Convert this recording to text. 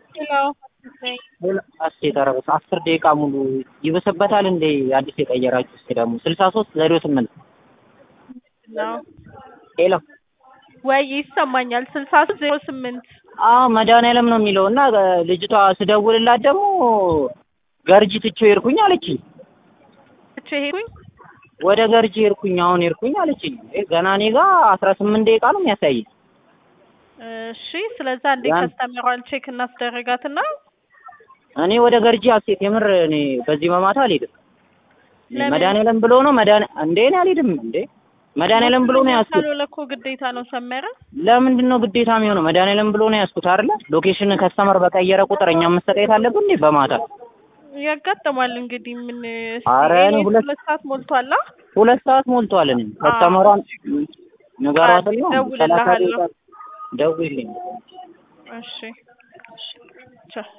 አስቴ ተረበስ አስር ደቂቃ ሙሉ ይበሰበታል እንዴ? አዲስ የቀየራችሁ እስኪ ደግሞ ስልሳ ሶስት ዜሮ ስምንት ሄሎ ወይ ይሰማኛል። ስልሳ ሶስት ዜሮ ስምንት አዎ መድኃኒዓለም ነው የሚለው እና ልጅቷ ስደውልላት ደግሞ ገርጂ ትቼው ሄድኩኝ አለችኝ። ትቼ ሄድኩኝ ወደ ገርጂ ሄድኩኝ አሁን ሄድኩኝ አለችኝ። ገና እኔ ጋር አስራ ስምንት ደቂቃ ነው የሚያሳየኝ። እሺ ስለዛ እንዴ ያን- ከስተመሯን ቼክ እናስደረጋትና እኔ ወደ ገርጂ አስቴት የምር እኔ በዚህ በማታ አልሄድም። ለምን? መድኃኒዓለም ብሎ ነው መድኃኒ እንዴ እኔ አልሄድም እንዴ መድኃኒዓለም ብሎ ነው ያዝኩት። ካልሆነ እኮ ግዴታ ነው ሰመረ። ለምንድን ነው ግዴታ የሚሆነው? መድኃኒዓለም ብሎ ነው ያዝኩት አይደለ? ሎኬሽን ከስተመር በቀየረ ቁጥር እኛ መሰጠየት አለብን እንዴ በማታ? ያጋጥማል እንግዲህ ምን ኧረ እኔ እኔ ሁለት- ሁለት ሰዓት ሞልቷላ። ሁለት ሰዓት ሞልቷል። እኔ ከስተመሯን ንገሯትና እደውልልሃለሁ። ደውይልኝ። እሺ ቻው